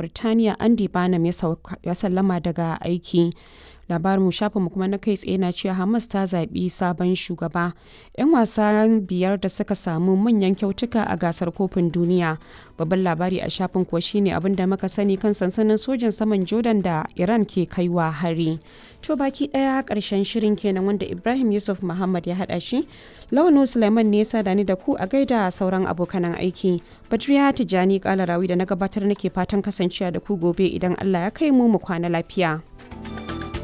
Birtaniya Andy Barnum ya sallama daga aiki. labarin shafinmu kuma na kai tsaye na cewa Hamas ta zaɓi sabon shugaba. 'Yan wasa biyar da suka samu manyan kyautuka a gasar kofin duniya. Babban labari a shafin kuwa shine abin da muka sani kan sansanin sojin saman Jordan da Iran ke kaiwa hari. To baki ɗaya ƙarshen shirin kenan wanda Ibrahim Yusuf Muhammad ya haɗa shi. Lawano Suleiman ne ya da ni da ku a gaida sauran abokanan aiki. Badriya Tijjani Kalarawi da na gabatar nake fatan kasancewa da ku gobe idan Allah ya kai mu mu kwana lafiya.